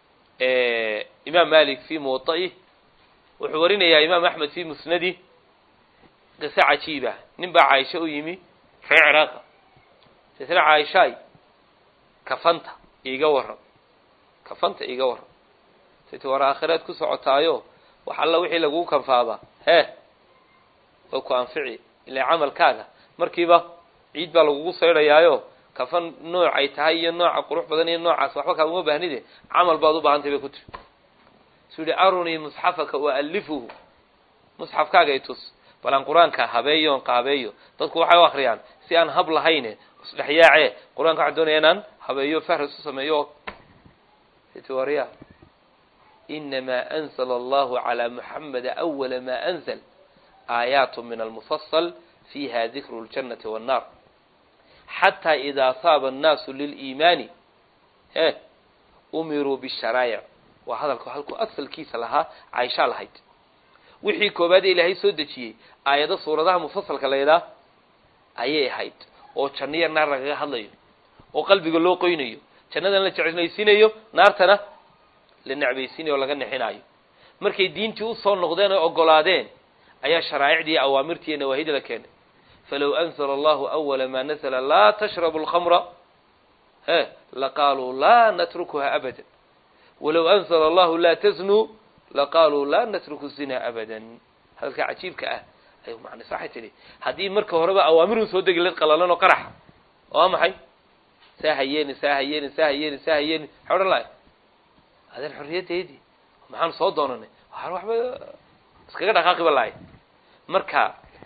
imaam malik fi muwaطa'ih wuxuu warinayaa imaam axmed fi musnadi qiso cajiiba nin baa caaisha u yimi ree ciraaqa sisna caaishaay kafanta iiga waran kafanta iga waran tit war aakhiraad ku socotaayo wax alla wixii lagugu kanfaaba hee oo ku anfici ilaa camalkaaga markiiba ciid baa lagugu saydhayaayo kafan nooc ay tahay iyo nooca qurux badan iyo noocaas waxba kaaguma baahnide camal baad u baahantay bay ku tiri suu yihi arunii musxafaka waalifuhu musxafkaaga i tus bal aan qur-aanka habeeyo on qaabeeyo dadku waxay u akriyaan si aan hab lahayne isdhexyaace qur-aanka waxaan doonaya inaan habeeyo fahras u sameeyo warya inamaa anzla allahu calaa muxameda awala ma anzl aayaat min almufasal fiiha dikru ljannati wannar xataa idaa saaba annaasu liliimaani e umiruu bisharaa'ic waa hadalka halkuu asalkiisa lahaa caaishaa lahayd wixii koobaad ee ilaahay soo dejiyey aayado suuradaha mufasalka layidhaah ayay ahayd oo janniya naar lagaga hadlayo oo qalbiga loo qoynayo jannadana la jeclaysiinayo naartana la necbaysiinayo oo laga nexinaayo markay diintii usoo noqdeen oo ogolaadeen ayaa sharaa'icdii awaamirtii iyo nawaahida la keenay falow anzla allahu awala ma nazla laa tashrabu alkhamra he laqaaluu laa natrukuha abada walow anzla allahu laa taznuu laqaaluu laa natruku zina abadan hadalka cajiibka ah ay macnaysa waxay tidhi haddii marka horeba awaamirun soo degi layd qalalan oo qaraxa waa maxay saa hayeeni saa hayeeni saa hayeeni saa hayeeni maxay odhan lahay adeen xorriyaddeedii maxaan soo doonanay waxaan waxba iskaga dhaqaaqiba lahay marka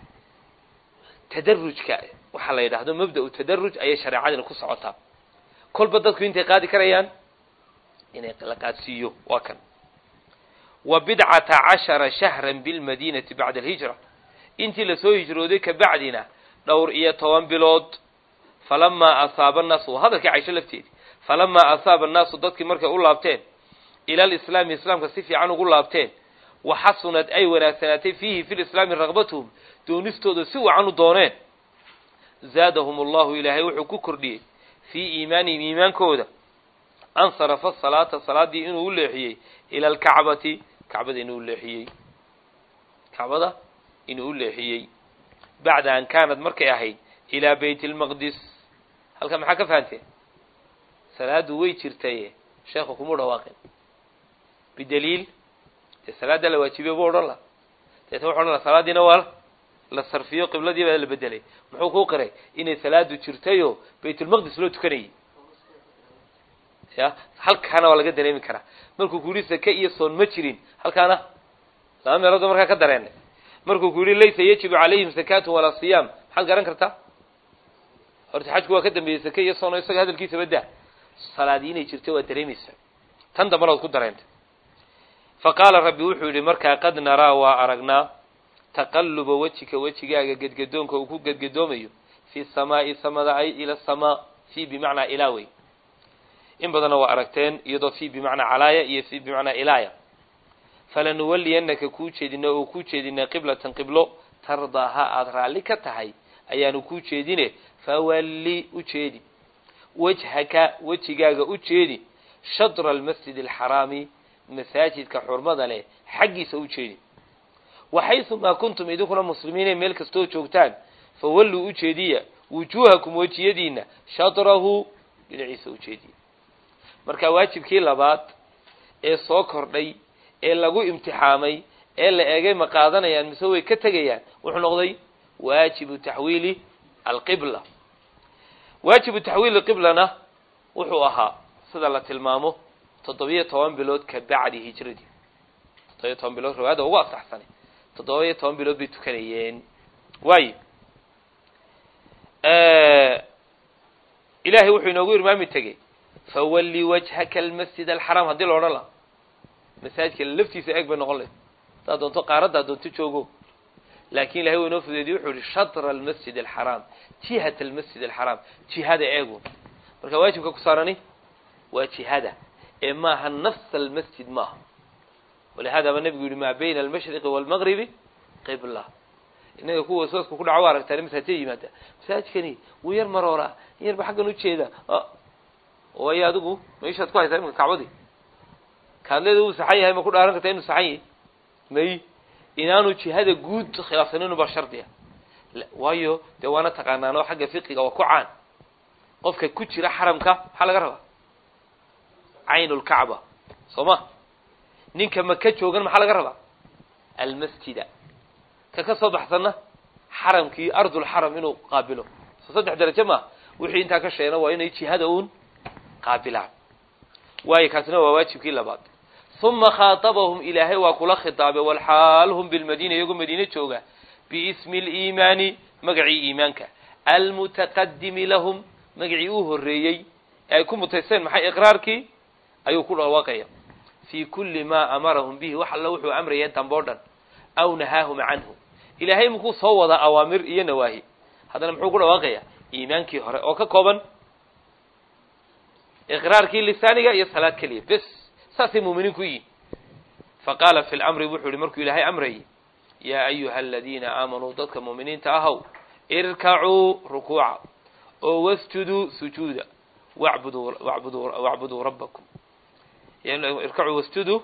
tadarujka waxaa la yidhaahdo mabda-u tadaruj ayay shareecadina ku socotaa kolba dadku intay qaadi karayaan inay la qaadsiiyo waa kan wa bidcata cashara shahran bilmadinati bacda alhijra intii lasoo hijrooday kabacdina dhowr iyo toban bilood falamaa asaaba annaasu waa hadalkii caisho lafteedii falamaa asaaba annaasu dadkii markay u laabteen ila alislaami islaamka si fiican ugu laabteen waxasunad ay wanaagsanaatay fiihi fi lislaami raqbatuhum doonistooda si wacan u dooneen zaadahum allahu ilaahay wuxuu ku kordhiyey fii iimaanihim iimaankooda ansarafa salaata salaaddii inuu u leexiyey ila alkacbati kacbada inuu leexiyey kacbada inuu u leexiyey bacda an kaanad markay ahayd ilaa bayt lmaqdis halkan maxaa ka fahanteen salaaddu way jirtaye sheekhu kuma dhawaaqin bidaliil dee salaaddaa la waajibiye buu odhan laha deetna wuxu odhan laha salaaddiina waa la sarfiyo qibladii baa la bedelay muxuu kuu qiray inay salaadu jirtayoo baytulmaqdis loo tukanayay ya halkaana waa laga dareemi karaa markuu ku yihi sake iyo soon ma jirin halkaana laba meeloodoo markaa ka dareenay markuu ku yihi laysa yajibu calayhim sakaatun walaa siyaam maxaad garan kartaa horta xajku waa ka dambeeyey sake iyo soon oo isaga hadalkiisaba daa salaadii inay jirto waa dareemaysa tan dambana waad ku dareentay fa qaala rabbi wuxuu yidhi markaa qad naraa waa aragnaa taqalluba wejika wejigaaga gedgadoonka uu ku gedgadoomayo fi samaa'i samada ay ila samaa fi bimacnaa ilaa wey in badanna waa aragteen iyadoo fi bimacnaa calaaya iyo fi bimacnaa ilaaya falanuwaliyannaka kuu jeedina oo kuu jeedina qiblatan qiblo tardaaha aada raalli ka tahay ayaanu kuu jeedine fawalli u jeedi wajhaka wejigaaga u jeedi shadra almasjid alxaraami masaajidka xurmada leh xaggiisa u jeedi waxaysumaa kuntum idinkuna muslimiine meel kastoo joogtaan fawalluu u jeediya wujuuhakum wejiyadiina shadrahu dhinaciisa u jeediya marka waajibkii labaad ee soo kordhay ee lagu imtixaamay ee la eegay ma qaadanayaan mise way ka tegayaan wuxuu noqday waajibu taxwiili alqibla waajibu taxwiili qiblana wuxuu ahaa sida la tilmaamo toddobiyo toban bilood ka bacdi hijradii toddobiyo toban bilood riwaayada ugu asaxsanay toddoba-iyo toban bilood bay tukanayeen waayo ilaahay wuxuu inoogu irmaami tegey fawalli wajhaka almasjid alxaraam haddii la odhan laha masaajidka laftiisa eeg bay noqon layd haddaad doonto qaaradda ad doonto joogo laakin ilahay waa inoo fudeediye wuxuu yihi shatra almasjid alxaraam jihat almasjid alxaraam jihada eegu marka waajibka ku saarani waa jihada ee maaha nafs almasjid maaha walihada ba nebigu yihi maa bayna almashriqi waalmagribi qibla inaga kuwa waswaasku ku dhaco wa aragtaan masaajida yimaada masaajidkani wuu yar marooraa in yarba xaggan ujeeda way adigu meeshaad ku haysaa imika kacbadii kaadleeda uu saxan yahay ma ku dhaaran kartaa inuu saxan yahay may inaanu jihada guud khilaafsanin baa shardi ah waayo dee waana taqaanaanoo xagga fiqiga waa ku caan qofka ku jira xaramka maxaa laga rabaa caynu lkacba soo ma ninka maka joogan maxaa laga rabaa almasjida ka ka soo baxsanna xaramkii ardulxaram inuu qaabilo soo saddex darajo maaha wixii intaa ka sheegna waa inay jihada uun qaabilaan waayo kaasina waa waajibkii labaad uma khaatabahum ilaahay waa kula khitaabay walxaal hum bilmadiina iyagoo madiine jooga biismi liimaani magacii iimaanka almutaqadimi lahum magacii uu horreeyey ee ay ku mutaysteen maxay iqraarkii ayuu ku dhawaaqaya fii kulli maa amarahum bihi wax alla wuxuu amrayeen damboo dhan aw nahaahum canhu ilaahay mukuu soo wadaa awaamir iyo nawaahi haddana muxuu ku dhawaaqayaa iimaankii hore oo ka kooban iqraarkii lisaaniga iyo salaad keliya bes saasay muuminiin ku yihin faqaala fi lamri wuxuu yihi markuu ilaahay amrayay yaa ayuha aladiina aamanuu dadka muuminiinta ahow irkacuu rukuuca oo wasjuduu sujuuda wacbuduu wacbuduu wacbuduu rabbakum irkacuu wasjuduu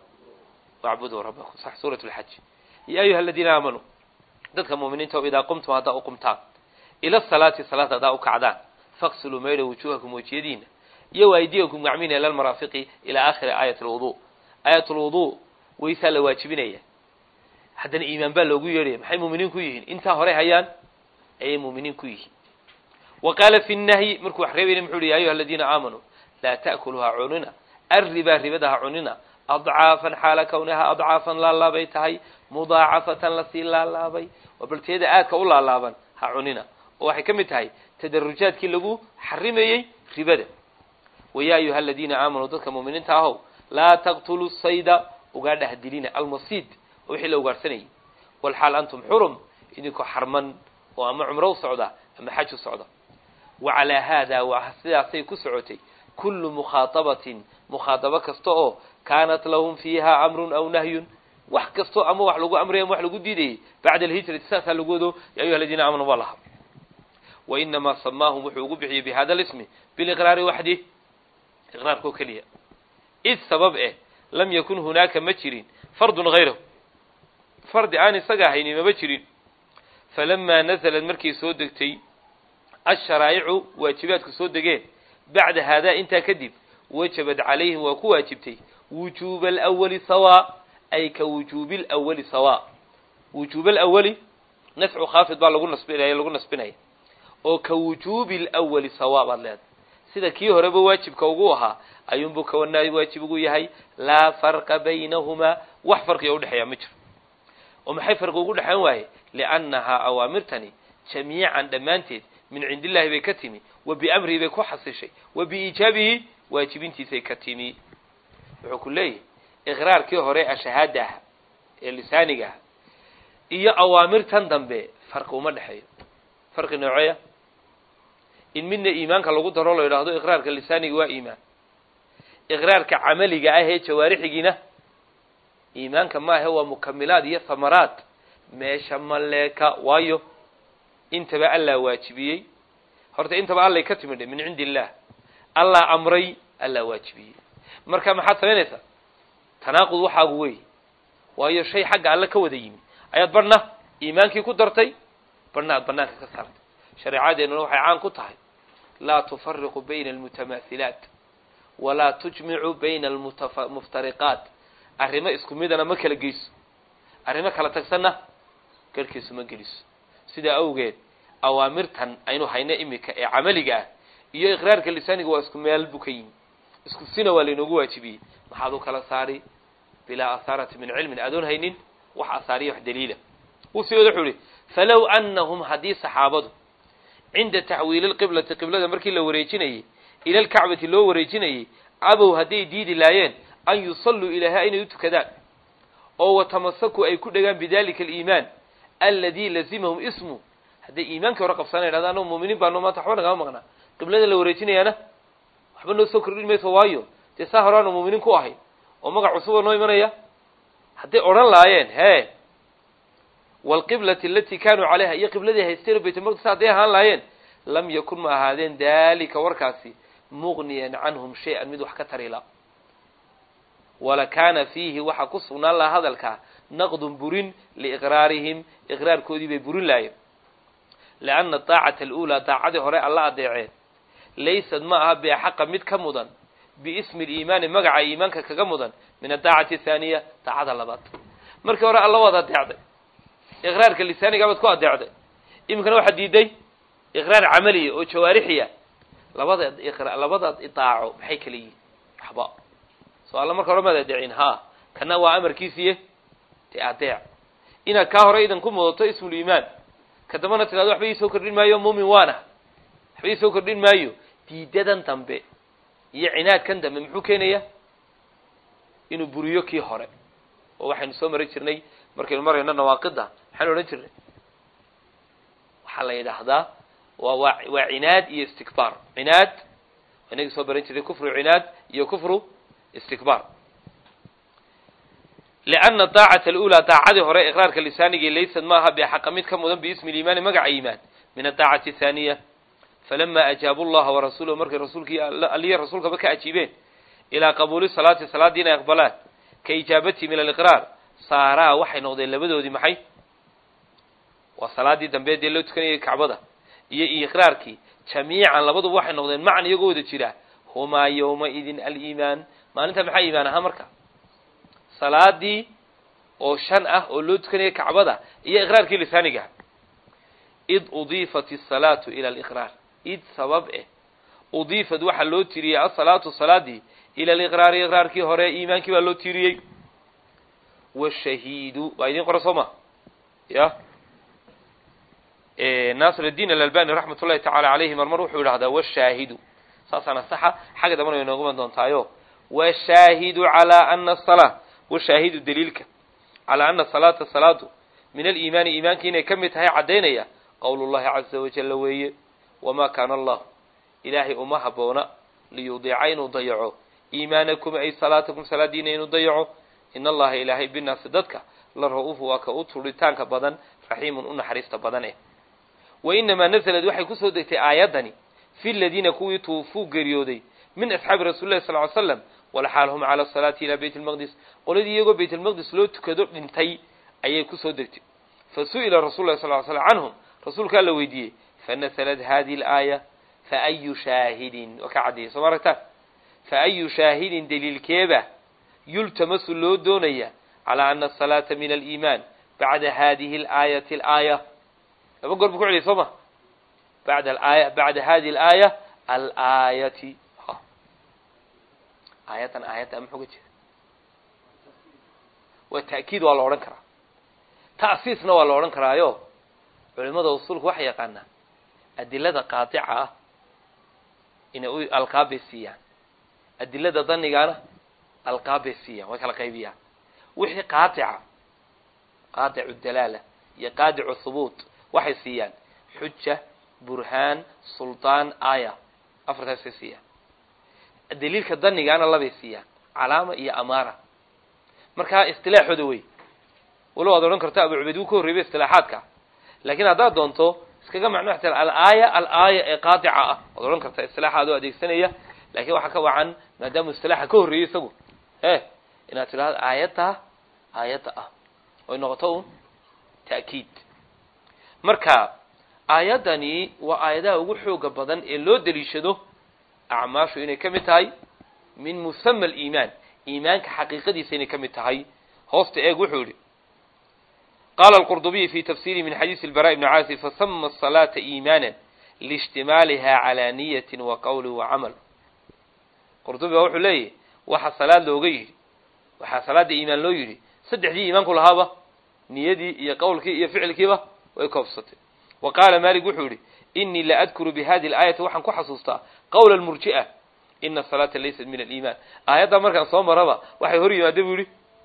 wacbuduu rabbakum sax suurat lxaj ya ayuha aladiina aamanuu dadka muuminiinta o idaa qumtum haddaa u qumtaan ila salaati salaad haddaa u kacdaan faqsiluu maydha wujuuhakum wejiyadiina iyo waydiyakum gacmiina ila lmaraafiqi ilaa aakhiri aayat alwudu aayat lwudu waysaa la waajibinaya haddana iimaan baa loogu yeedhaya maxay muuminiin ku yihiin intaa hore hayaan ayay muuminiin ku yihiin wa qaala fi nnahyi markuu wax reebayna muxuu yihi ya ayuha aladiina aamanuu laa ta'kuluhaa cunina arribaa ribada ha cunina adcaafan xaala kawnaha adcaafan laalaabay tahay mudaacafatan lasii laalaabay waa balteeda aadka u laalaaban ha cunina oo waxay ka mid tahay tadarujaadkii lagu xarimayey ribada wayaa ayuha aladiina aamanuu dadka muuminiinta ahow laa taqtuluu sayda ugaadha hadilina almasiid oo wixii la ugaadhsanayay walxaal antum xurum idinkoo xarman oo ama cumro u socda ama xaj u socda wa calaa haada waa sidaasay ku socotay kullu mukhaatabatin mukhaatabo kasta oo kaanat lahum fiiha amrun aw nahyun wax kastoo ama wax lagu amraya ama wax lagu diidayay bacda alhijrati saasaa lagu wado ya ayuha aladiina aamanu waa laha wa inamaa samaahum wuxuu ugu bixiyey bi hada lismi biliqraari waxdih iqraarkoo keliya id sabab eh lam yakun hunaaka ma jirin fardun hayrahu fardi aan isaga ahayni mama jirin falamaa nazalad markay soo degtay asharaa'icu waajibaadku soo degeen bacda haadaa intaa kadib wajabad calayhim waa ku waajibtay wujuuba alawali sawaa ay ka wujuubi alawali sawaa wujuuba alawali nafcu khaafid baa lagu nasbinaya lagu nasbinaya oo ka wujuubi alawali sawaa baad leedahay sida kii horeba waajibka ugu ahaa ayuunbuu kawanaa waajib ugu yahay laa farqa baynahumaa wax farqiga udhexeeya ma jiro oo maxay farqi ugu dhexeyn waaye liannahaa awaamirtani jamiican dhammaanteed min cindi illahi bay ka timi wa biamrihi bay ku xasishay wa biiijaabihi waajibintiisay ka timi wuxuu ku leeyahay iqraarkii hore ashahaada ah ee lisaaniga ah iyo awaamirtan dambe farqi uma dhexeeyo farqi nooceeya in midna iimaanka lagu daro la yidhaahdo iqraarka lisaaniga waa iimaan iqraarka camaliga ah ee jawaarixigiina iimaanka maahe waa mukamilaad iyo hamaraad meesha maleeka waayo intaba allaa waajibiyey horta intaba allay ka timidhe min cindi illaah allaa amray allaa waajibiyey marka maxaad samaynaysaa tanaaqud waxaagu wey waayo shay xagga alle ka wada yimi ayaad barhna iimaankii ku dartay barhna aad banaanka ka saartay shareecadeennuna waxay caan ku tahay laa tufariqu bayna almutamaathilaat walaa tujmicu bayna almuftariqaat arrimo isku midana ma kala geyso arrimo kala tagsanna garhkiisu ma geliso sidaa awgeed awaamirtan aynu hayno imika ee camaliga ah iyo iqraarka lisaaniga waa isku meel buu ka yimi isku sina waa laynoogu waajibiyey maxaad u kala saari bilaa ahaarati min cilmin adoon haynin wax asaariya wax daliila wuu sii wada wuxuu ihi falow annahum haddii saxaabadu cinda taxwiili lqiblati qiblada markii la wareejinayey ila alkacbati loo wareejinayey cabow hadday diidi laayeen an yusalluu ilaaha inay u tukadaan oo watamasaku ay ku dhegaan bidalika aliimaan alladii lazimahum ismu hadday iimaankii hore qabsana yidhahda annagu muuminiin baano maanta waxba nagama maqnaa qiblada la wareejinayaana waxba noo soo kordhin mayso waayo dee saa hore aanu muuminiin ku ahay oo magac cusuba noo imanaya hadday odhan laayeen hee waalqiblati alatii kaanuu calayha iyo qibladii haysteen oo baytulmaqdis hadday ahaan laayeen lam yakun ma ahaadeen daalika warkaasi muqniyan canhum shay-an mid wax ka tarila walakaana fiihi waxaa ku sugnaan lahaa hadalkaa naqdun burin liiqraarihim iqraarkoodii bay burin laayeen lianna daacata aluulaa daacadii hore alla adeeceen laysad ma aha biaxaqa mid ka mudan biismi liimaani magaca iimaanka kaga mudan min adaacati athaaniya daacada labaad markii hore alla waad adeecday iqraarka lisaaniga baad ku adeecday iminkana waxaad diiday iqraar camaliya oo jawaarixiya labada labadaad idaaco maxay kala yihiin waxba soo alla marka hore maad adeecin ha kana waa amarkiisiiye dee adeec inaad kaa hore idan ku mudato ismuliimaan ka dambana tidhahdo waxba ii soo kordhin maayo muumin waana waxba ii soo kordhin maayo diidadan dambe iyo cinaadkan dambe muxuu keenaya inuu buriyo kii hore oo waxaynu soo mari jirnay markaynu marayno nawaaqida maxaanu odhan jirnay waxaa la yidhaahdaa waa waa waa cinaad iyo istikbaar cinaad inagii soo baran jirnay kufru cinaad iyo kufru istikbaar lianna daacata alula daacadii hore iqraarka lisaanigii laysad maaha bixaqa mid ka mudan biismi liimaani magaca iimaan min adaacati athaaniya falama ajaabu llaha warasuulahu markay rasuulkii aliya rasuulkaba ka ajiibeen ilaa qabuuli salaati salaaddii inay aqbalaan ka ijaabatihi min aliqraar saaraa waxay noqdeen labadoodii maxay waa salaaddii dambe dee loo tukanayay kacbada iyo iqraarkii jamiican labaduba waxay noqdeen macan iyagoo wada jira humaa yowmaidin aliimaan maalinta maxaa iimaan ahaa marka salaadii oo shan ah oo loo tukanayay kacbada iyo iqraarkii lisaaniga id udiifat asalaatu ila aliqraar id sabab eh udiifad waxaa loo tiriyey asalaatu salaadii ila aliqraari iqraarkii hore iimaankii baa loo tiriyey washahiidu waa idiin qora soo ma ya naasir الdiin alalbani raxmat ullahi tacala alayhi marmar wuxuu yidhahdaa washaahidu saasaana saxa xagga dambana way nooguman doontaayo washaahidu calaa ana asalaa washaahidu daliilka calaa ana salaata salaadu min aliimaani iimaanki inay ka mid tahay caddaynaya qowl llahi caza wajalla weeye wamaa kaana allahu ilaahay uma haboona liyudiica inuu dayaco iimaanakum ay salaatakum salaadiina inuu dayaco in allaha ilaahay binaasi dadka la ra-uufu waa ka u turitaanka badan raxiimun u naxariista badan eh wa inamaa nasalad waxay kusoo degtay aayaddani fi ladiina kuwii tuufuu geeriyooday min asxaabi rasuli llahi sal ly slam walxaal hum cala asalaati ilaa bayt lmaqdis qoladii iyagoo bayt lmaqdis loo tukado dhintay ayay kusoo degtay fa su'ila rasul lahi sal ly slam canhum rasuulkaa la weydiiyey fanasalad hadihi alaaya faayu shaahidin waa ka caddeeyey soo ma aragtaan faayu shaahidin daliilkeeba yultamasu loo doonaya calaa ana asalaata min aliimaan bacda hadihi alaayati alaaya laba goor bu ku celiyay soo ma bada aaya bacda hadihi alaaya alaayati aayaddan aayadda muxuu ga jeeda waa ta'kiid waa la odhan karaa ta'siisna waa la odhan karaayo culimada usuulka waxay yaqaanaa adilada qaadica ah inay u alqaabbay siiyaan adilada danigaana alqaabbay siiyaan way kala qaybiyaan wixii qaadica qaadicu dalaala iyo qaadicu hubuut waxay siiyaan xuja burhaan suldaan aaya afartaasay siiyaan daliilka danigaana labay siiyaan calaama iyo amaara markaa istilaaxooda wey walow aad odhan karto abu cubeyd wuu ka horreybay istilaaxaadka laakiin haddaad doonto iskaga macno xta alaaya alaaya ee qaadica ah waad odhan kartaa istilaaxa adoo adeegsanaya lakiin waxaa ka wacan maadaamuu istilaaxa ka horreeyey isagu e inaad tidhahdo aayadda aayadda ah oy noqoto un ta'kiid marka aayaddani waa aayadaha ugu xooga badan ee loo daliishado acmaashu inay ka mid tahay min musama aliimaan iimaanka xaqiiqadiisa inay ka mid tahay hoosta eeg wuxuu yihi qala alqurdubiy fi tafsirihi min xadiisi albara ibni caasi fasama asalaata iimaana liishtimaaliha calaa niyatin wa qawli wa camal qurdubi baa wuxuu leeyahy waxa salaad looga yidhi waxaa salaada iimaan loo yidhi saddexdii iimaanku lahaaba niyadii iyo qowlkii iyo ficilkiiba way koobsatay wa qaala malik wuxuu yihi inii la adkuru bi hadihi alaayati waxaan ku xasuustaa qawla almurji'a ina asalaata laysat min aliimaan aayaddaa markaan soo maraba waxay hor yimaada buu yihi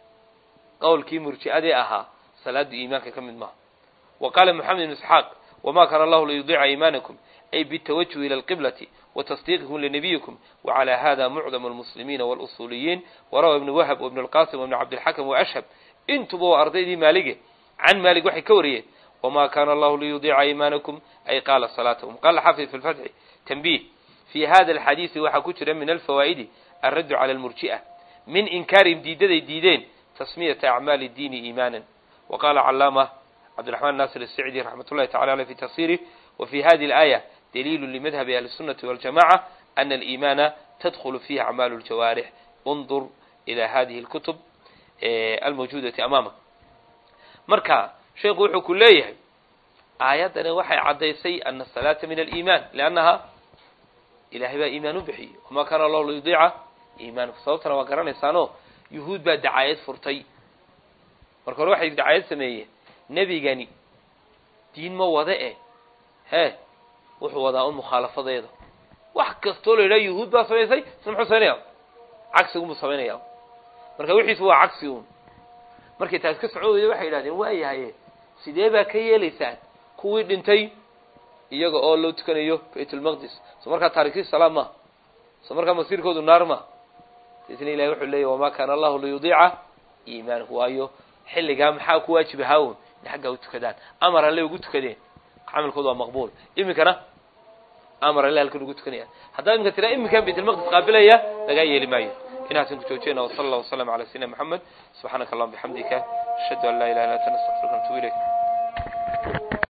qowlkii murji'adee ahaa salaadu iimaanka ka mid maaha wa qaala moxamed ibn isxaaq wama kaana allahu liyudiica iimaanakum ay bitawajuh ila alqiblati watasdiiqikum linabiyikum wacalى hada mucdamu almuslimiina walusuuliyiin warawa ibnu wahab wibnu alqasim wibnu cabdilxakam waashhab intuba waa ardaydii maalige can maalik waxay ka wariyeen wma kana allahu liyudiica iimaanakum ay qaala salaatahum qala xafid fi lfatxi tanbih fi hada alxadiisi waxaa ku jira min alfawaa'idi alraddu cala almurji'a min inkaarihim diidaday diideen tasmiyata acmaali diini iimaanan wa qala calaama cabdiraxmaan nasir الsicdi raxmat ullahi tacala aleh fi tafsirih wa fi hadihi alaaya daliilu limadhabi ahli الsunati waljamaca ana aliimaana tadkhulu fiihi acmaalu ljawaarix undur ila hadihi اlkutub almawjuudati amaama marka sheikhu wuxuu ku leeyahay aayaddani waxay caddaysay ana asalaata min aliimaan liannaha ilahay baa iimaan u bixiyey wamaa kaana allahu liyudiica iimaanku sababtana waa garanaysaano yuhuud baa dacaayad furtay marka hore waxay dacaayad sameeyeen nebigani diin ma wada e hee wuxuu wadaa un mukhaalafadeeda wax kastoo la yidhaha yuhuud baa samaysay isna muxuu samaynaya cagsigunbuu samaynaya marka wixiisu waa cagsi un markay taas ka socon weyda waxay yidhahdeen waa yahaye sidee baa ka yeelaysaan kuwii dhintay iyaga oo loo tukanayo baytulmaqdis soo markaa taarikhi salaam ma soo markaa masiirkoodu naar ma isna ilahi wuxuu leeyahy wamaa kaana allahu liyudiica iimaanahu waayo xilligaa maxaa ku waajib ahaa un in xaggaa u tukadaan amar alle ugu tukadeen camalkoodu waa maqbuul iminkana amar alle halkan ugu tukanayaan haddaa iminka tiraa iminkan baytulmaqdis qaabilaya lagaa yeeli maayo inaasan ku joojiyana wasala allah wasalam cala sayidina moxamed subxaanaka allahuma bixamdika ashhadu an laa ilaha illa anta nastaqfiruka natubu ilayk